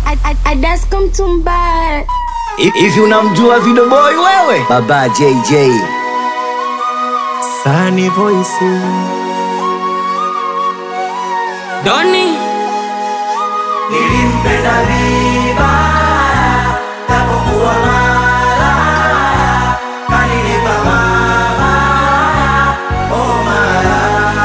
Adasko Mtumba. Hivi unamjua Video Boy wewe? Baba JJ. Sunny Voice. Doni Nilimpenda vibaya japokuwa mara kanilipa mabaya oh mara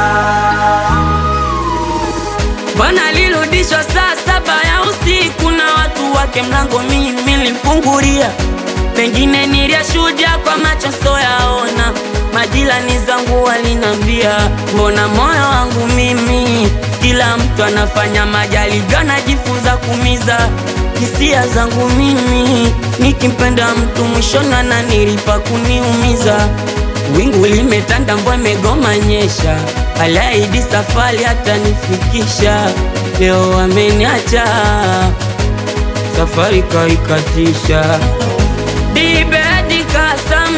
bwana alirudishwa saa saba ya usiku na watu wake, mlango mimi nilimfungulia, pengine niliyashuhudia kwa macho soyaona. Majirani zangu walinambia, mbona moyo wangu mimi, kila mtu anafanya majaribio, anajifunza kumiza hisia zangu mimi, nikimpenda mtu mwishoni ananilipa kuniumiza. Wingu limetanda, mvua imegoma nyesha, aliahidi safari hatanifikisha. Leo ameniacha, safari kaikatisha. Dibedi kasam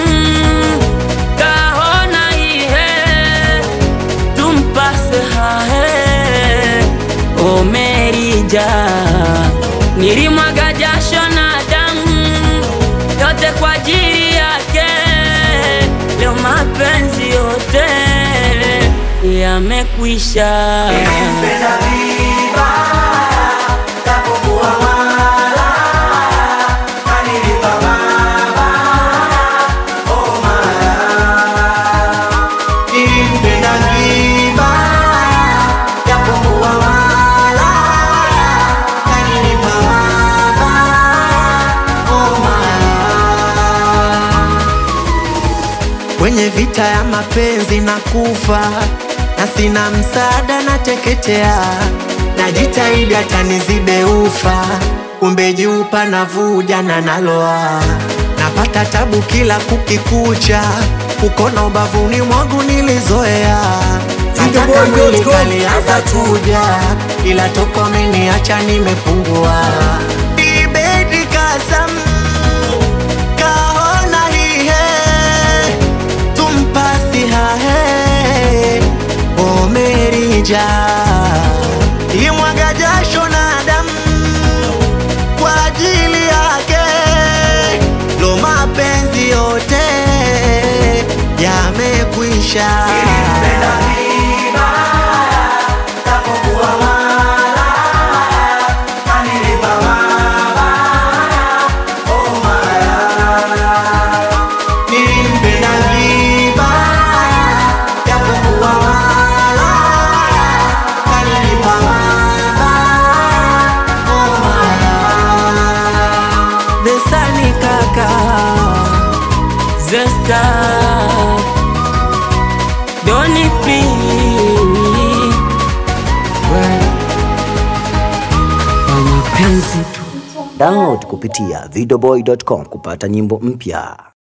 kahona ihe tumpase hahe omerija nilimwaga jasho na damu yote kwa ajili yake, leo mapenzi yote yamekwisha. Nilimpenda vibaya japokuwa mara kanilipa mabaya oh mara Nilimpenda vibaya japokuwa mara kanilipa mabaya oh mara Kwenye vita ya mapenzi na kufa na sina msaada na teketea, najitahidi hata nizibe ufa, kumbe juu panavuja na naloa, napata tabu kila kukikucha, ukona ubavuni mwangu nilizoea Nataka mwili kalianza kuja, ila toko ameniacha nimepungua. Ibedi kasam kahona hihe tumpasi hahe omerija limwaga jasho na damu kwa ajili yake, lo mapenzi yote yamekwisha. Nilimpenda vibaya japokuwa malaya kanilipa mabaya oh malaya Besani kaka Zesta Doni P Kwa mapenzi tu Download kupitia videoboy.com kupata nyimbo mpya.